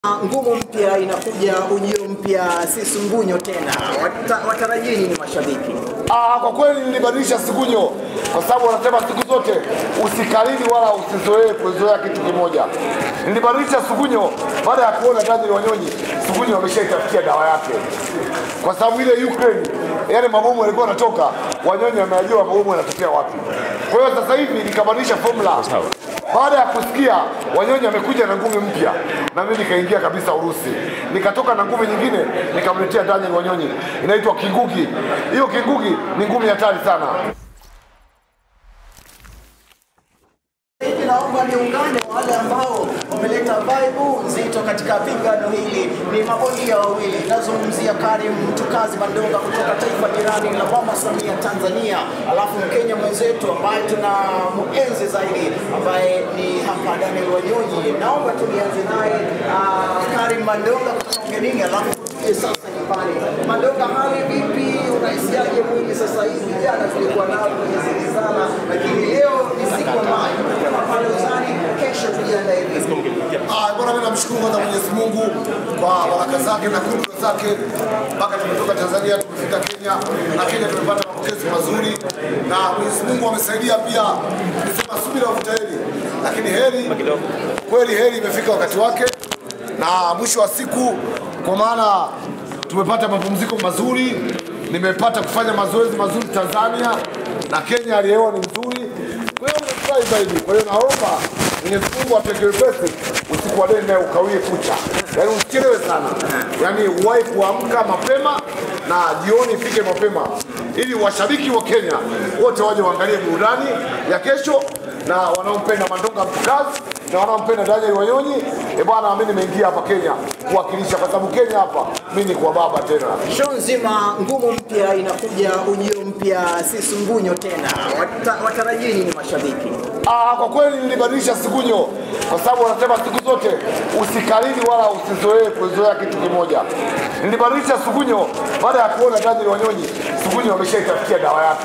Ngumu mpya inakuja, ujio mpya, si sungunyo tena. Wata, watarajii nini mashabiki? Ah, kwa kweli nilibadilisha sikunyo kwa sababu wanasema siku zote usikalili wala usizoee kuzoea kitu kimoja. Nilibadilisha sugunyo baada ya kuona Daniel Wanyonyi sugunyo wameshaitafutia dawa yake, kwa sababu ile Ukraine yale mabomu yalikuwa yanatoka, Wanyonyi ameajua mabomu yanatokea wapi. Kwa hiyo sasa hivi nikabadilisha formula baada ya kusikia Wanyonyi amekuja na ngumi mpya, na mimi nikaingia kabisa Urusi, nikatoka na ngumi nyingine nikamletea Daniel Wanyonyi, inaitwa Kingugi. Hiyo Kingugi ni ngumi hatari sana. Hivi naomba niungane wale ambao wameleta vibe nzito katika pigano hili. Ni mabondia wawili, nazungumzia Karim Mtukazi Mandonga kutoka taifa jirani la Mama Samia Tanzania, alafu Mkenya mwenzetu ambaye tuna muenzi zaidi ambaye ni hapa Daniel Wanyonyi. Naomba tulianze naye ah, Karim Mandonga kutoka ugenini, alafu tuje sasa nyumbani. Mandonga, hali vipi? Unahisiaje mwili sasa hivi? Jana tulikuwa nao kwenye zilizana, lakini leo ni siku ambayo kama pale uzani, kesho tujiandae vipi? Ah, bwana mimi namshukuru kwanza Mwenyezi Mungu kwa baraka zake na kudra zake mpaka tumetoka Tanzania tumefika Kenya na Kenya tumepata mapokezi mazuri na Mwenyezi Mungu amesaidia pia kusema subira vuta heri, lakini heri kweli, heri imefika wakati wake na mwisho wa siku, kwa maana tumepata mapumziko mazuri, nimepata kufanya mazoezi mazuri Tanzania na Kenya, hali ya hewa ni nzuri, kwa hiyo nimefurahi zaidi. Kwa hiyo naomba Mwenyezi Mungu ateke wepesi usiku wa leo naye ukawie kucha, yaani usichelewe sana, yaani uwahi kuamka mapema na jioni ifike mapema, ili washabiki wa Kenya wote waje waangalie burudani ya kesho, na wanaompenda Mandonga Mtukazi na wanaompenda Daniel Wanyonyi. E bwana, mimi nimeingia hapa Kenya kuwakilisha, kwa sababu Kenya hapa mimi ni kwa baba tena. Show nzima ngumu mpya inakuja, ujio mpya, si sungunyo tena. Wata, watarajii nini mashabiki? Ah, kwa kweli nilibadilisha sikunyo kwa sababu wanasema siku zote usikalili wala usizoee kuzoea kitu kimoja. Nilibadilisha sugunyo baada ya kuona Daniel Wanyonyi sugunyo wameshaitafutia dawa yake,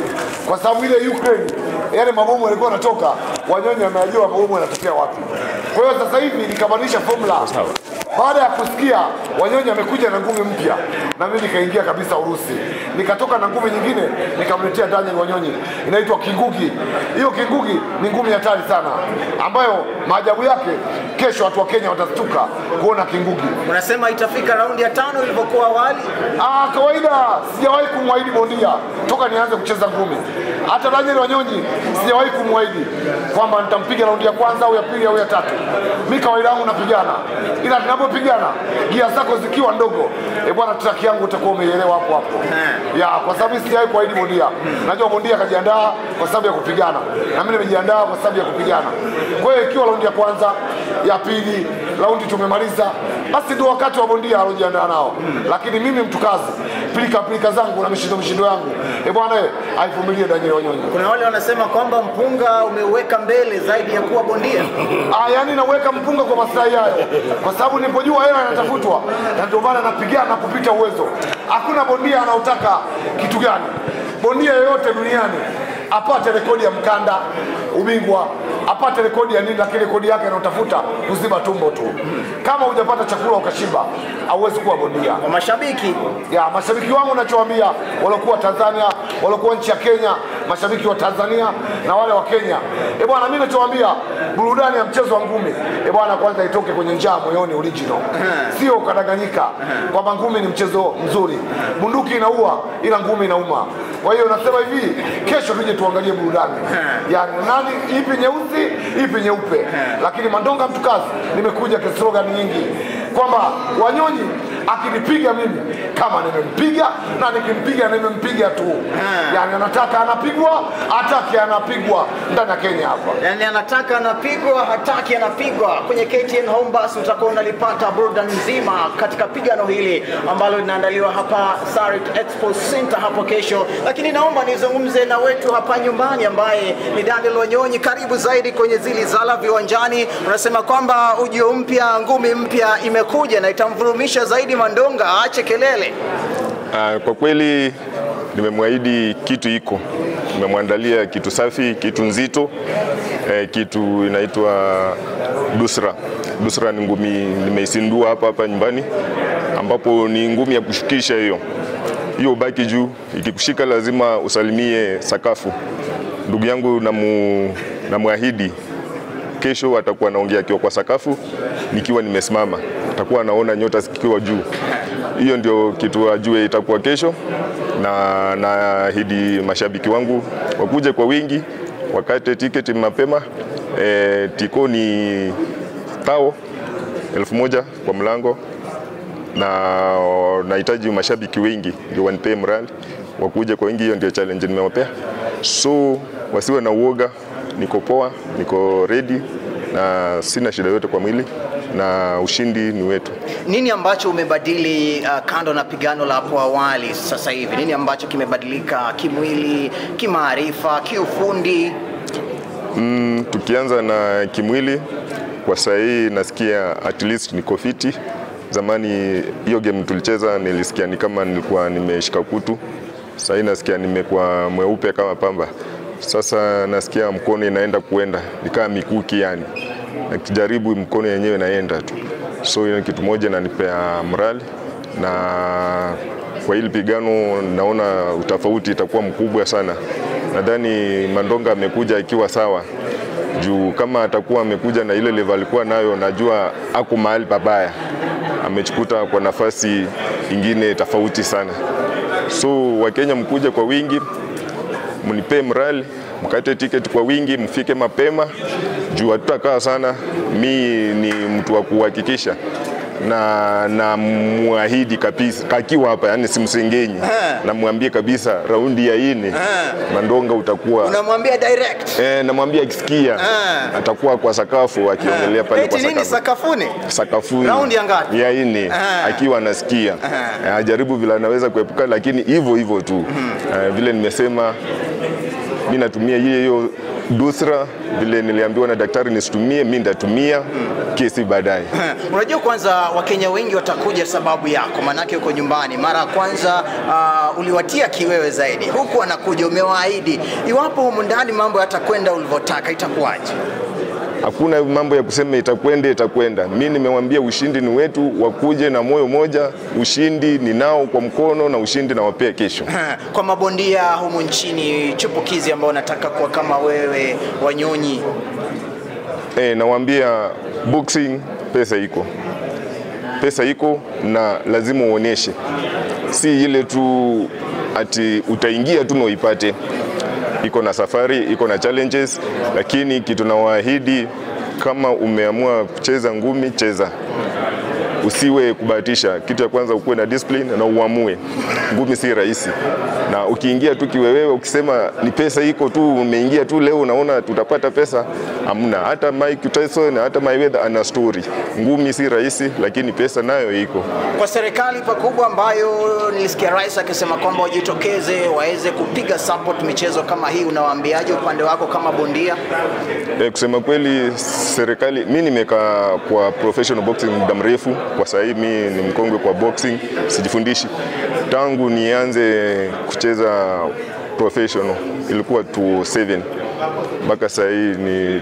kwa sababu ile Ukraine yale mabomu yalikuwa yanatoka, Wanyonyi ameajua mabomu yanatokea wapi. Kwa hiyo sasa hivi nikabadilisha formula baada ya kusikia Wanyonyi amekuja na ngumi mpya, na mimi nikaingia kabisa Urusi, nikatoka na ngumi nyingine nikamletea Daniel Wanyonyi, inaitwa Kingugi. Hiyo Kingugi ni ngumi hatari sana, ambayo maajabu yake kesho watu wa Kenya watastuka kuona Kingugi. Unasema itafika raundi ya tano ilivyokuwa awali? Ah, kawaida sijawahi kumwahidi bondia toka nianze kucheza ngumi. Hata Daniel Wanyonyi sijawahi kumwahidi kwamba nitampiga raundi ya kwanza au ya pili au ya tatu. Mi kawaida yangu napigana, ila tunapopigana gia zako zikiwa ndogo, e bwana, traki yangu utakuwa umeielewa hapo hapo ya, kwa sababu mi sijawahi kuahidi bondia. Najua bondia akajiandaa kwa sababu ya kupigana, na mimi nimejiandaa kwa sababu ya kupigana. Kwa hiyo ikiwa raundi ya kwanza, ya pili, raundi tumemaliza, basi ndio wakati wa bondia alojiandaa nao. Lakini mimi Mtukazi, pilika pilika zangu na mishindo mishindo yangu, e bwana, eh, aivumilie Daniel Wanyonyi. Kuna wale wanasema kwamba mpunga umeweka mbele zaidi ya kuwa bondia. Ah, yani naweka mpunga kwa maslahi hayo, kwa sababu nilipojua hela inatafutwa, na ndio maana napigana kupita uwezo. Hakuna bondia anaotaka kitu gani. Bondia yoyote duniani apate rekodi ya mkanda, ubingwa, apate rekodi ya nini, lakini rekodi yake anaotafuta kuziba tumbo tu. Kama hujapata chakula ukashiba, hauwezi kuwa bondia. Kwa mashabiki ya mashabiki wangu nachowaambia waliokuwa Tanzania, waliokuwa nchi ya Kenya, mashabiki wa Tanzania na wale wa Kenya, e bwana, mimi nachowaambia burudani ya mchezo wa ngumi, e bwana, kwanza itoke kwenye njaa moyoni, original, sio ukadanganyika kwamba ngumi ni mchezo mzuri. Bunduki inaua, ila ngumi inauma. Kwa hiyo nasema hivi, kesho tuje tuangalie burudani ya nani, ipi nyeusi, ipi nyeupe, lakini Mandonga Mtukazi nimekuja kislogan nyingi kwamba Wanyonyi akinipiga mimi kama nimempiga na nikimpiga nimempiga tu, yani anataka anapigwa, ataki anapigwa ndani ya Kenya hapa. yani anataka anapigwa, hataki anapigwa. Kwenye KTN Home Bus utakuwa unalipata burudani nzima katika pigano hili ambalo linaandaliwa hapa Sarit Expo Center hapo kesho. Lakini naomba nizungumze na wetu hapa nyumbani ambaye ni Daniel Wanyonyi. Karibu zaidi kwenye zili zala viwanjani. Unasema kwamba ujio mpya, ngumi mpya imekuja na itamvurumisha zaidi Mandonga, aache kelele. Ah, kwa kweli nimemwahidi kitu iko, nimemwandalia kitu safi, kitu nzito, eh, kitu inaitwa dusra Nusra ni ngumi nimeisindua hapa hapa nyumbani, ambapo ni ngumi ya kushukisha hiyo hiyo, ubaki juu, ikikushika lazima usalimie sakafu. Ndugu yangu namu, namwahidi kesho atakuwa anaongea akiwa kwa sakafu, nikiwa nimesimama, atakuwa anaona nyota zikiwa juu. Hiyo ndio kitu ajue itakuwa kesho, na naahidi mashabiki wangu wakuje kwa wingi, wakate tiketi mapema. E, tiko ni tao elfu moja kwa mlango, na nahitaji mashabiki wengi ndio wanipee mrali, wakuje kwa wingi. Hiyo ndio challenge nimewapea, so wasiwe na uoga. Niko poa, niko ready na sina shida yote kwa mwili na ushindi ni wetu. Nini ambacho umebadili uh, kando na pigano la hapo awali sasa hivi? Nini ambacho kimebadilika kimwili, kimaarifa, kiufundi? Mm, tukianza na kimwili, kwa saa hii nasikia at least niko fiti. Zamani hiyo game tulicheza nilisikia ni kama nilikuwa nimeshika kutu, sasa hii nasikia nimekuwa mweupe kama pamba. Sasa nasikia mkono inaenda kuenda nikaa mikuki yani, nakijaribu mkono yenyewe inaenda tu, so hiyo ni kitu moja inanipea morali, na kwa hili pigano naona utofauti itakuwa mkubwa sana. Nadhani Mandonga amekuja akiwa sawa juu kama atakuwa amekuja na ile level alikuwa nayo, najua ako mahali pabaya, amechikuta kwa nafasi ingine tofauti sana. So Wakenya mkuja kwa wingi, mnipee mrali, mkate tiketi kwa wingi, mfike mapema juu hatutakaa sana. Mi ni mtu wa kuhakikisha na na muahidi kabisa kakiwa hapa, yani simsengenyi, namwambie kabisa raundi ya ine Mandonga utakuwa Unamwambia direct. Eh, namwambia akisikia Ah. atakuwa kwa sakafu akiongelea pale Eti kwa nini sakafu sakafuni? sakafuni Raundi ya ngapi? ya nne Ah. akiwa anasikia Eh, ajaribu vile anaweza kuepuka, lakini hivyo hivyo tu Eh, vile nimesema mi natumia hiyo hiyo dusra vile niliambiwa na daktari nisitumie, mi nitatumia kesi baadaye. Unajua, kwanza Wakenya wengi watakuja sababu yako, maanake uko nyumbani. Mara ya kwanza uh, uliwatia kiwewe zaidi, huku anakuja umewaahidi, iwapo humu ndani mambo yatakwenda ulivyotaka, itakuwaje? Hakuna mambo ya kusema itakwenda itakwenda. Mi nimewambia ushindi ni wetu, wakuje na moyo moja. Ushindi ninao kwa mkono na ushindi nawapea kesho. Kwa mabondia humu nchini chupukizi ambao wanataka kuwa kama wewe, Wanyonyi, E, nawaambia boxing pesa iko, pesa iko na lazima uoneshe, si ile tu ati utaingia tu na uipate. Iko na safari, iko na challenges, lakini kitu nawaahidi, kama umeamua kucheza ngumi, cheza usiwe kubahatisha. Kitu ya kwanza ukuwe na discipline na uamue. Ngumi si rahisi, na ukiingia tu kiwewewe, ukisema ni pesa iko tu, umeingia tu leo unaona tutapata pesa, hamna. Hata Mike Tyson hata Mayweather ana story. Ngumi si rahisi, lakini pesa nayo iko. kwa serikali pakubwa ambayo nilisikia rais akisema kwamba wajitokeze waweze kupiga support michezo kama hii, unawaambiaje upande wako kama bondia? E, kusema kweli serikali, mi nimekaa kwa professional boxing muda mrefu. Kwa sasa hivi mi ni mkongwe kwa boxing, sijifundishi tangu nianze kucheza professional ilikuwa 2007 mpaka sasa hii ni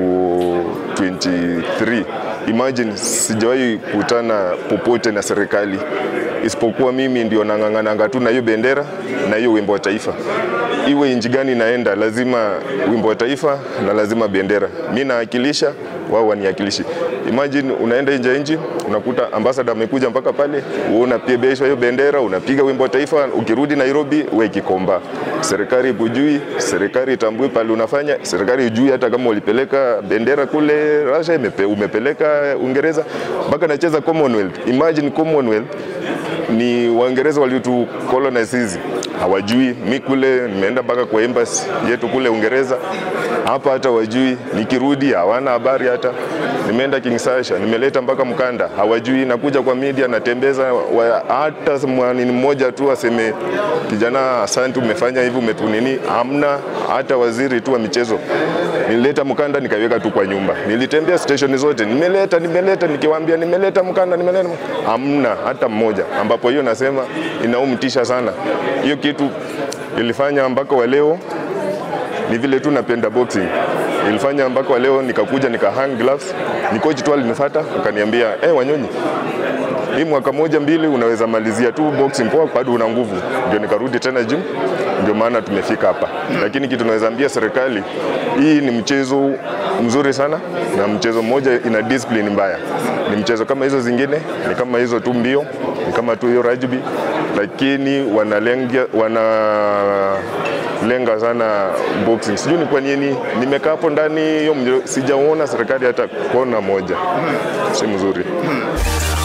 2023. Imagine sijawahi kutana popote na serikali isipokuwa mimi ndio nang'ang'ananga tu na hiyo bendera na hiyo wimbo wa taifa. Iwe nchi gani naenda, lazima wimbo wa taifa na lazima bendera. Mi nawakilisha, wao waniakilishi. Imagine unaenda nje ya nchi, unakuta ambasada amekuja mpaka pale, wewe unapebeshwa hiyo bendera, unapiga wimbo wa taifa, ukirudi Nairobi we Kikomba. Serikali ikujui, serikali itambui pale unafanya, serikali ijui hata kama ulipeleka bendera kule Russia, imepe, umepeleka Uingereza, mpaka nacheza Commonwealth. Imagine Commonwealth ni Waingereza waliotu colonize hizi hawajui. Mi kule nimeenda mpaka kwa embassy yetu kule Uingereza, hapa hata wajui. Nikirudi hawana habari hata. Nimeenda Kinshasa, nimeleta mpaka mkanda, hawajui. Nakuja kwa media, natembeza wa, hata mwanini mmoja tu aseme kijana, asante, umefanya hivi, umetunini. Hamna hata waziri tu wa michezo. Nilileta mkanda nikaiweka tu kwa nyumba, nilitembea station zote, nimeleta nimeleta, nikiwaambia nimeleta mkanda, nimeleta, hamna hata mmoja, ambapo hiyo nasema inaumtisha sana hiyo kitu ilifanya mpaka wa leo ni vile tu napenda boxing ilifanya mpaka wa leo nikakuja nika hang gloves. Ni coach tu alinifuata akaniambia, eh, Wanyonyi, hii mwaka moja mbili unaweza malizia tu boxing poa, bado una nguvu. Ndio nikarudi tena gym, ndio maana tumefika hapa. Lakini kitu naweza ambia serikali, hii ni mchezo mzuri sana na mchezo mmoja ina discipline mbaya. Ni mchezo kama hizo zingine, ni kama hizo tu mbio, ni kama tu hiyo rugby, lakini wanalenga wana lenga sana boxing. Sijui ni kwa nini nimekaa hapo ndani hiyo, mje- sijaona serikali hata kona moja, si mzuri.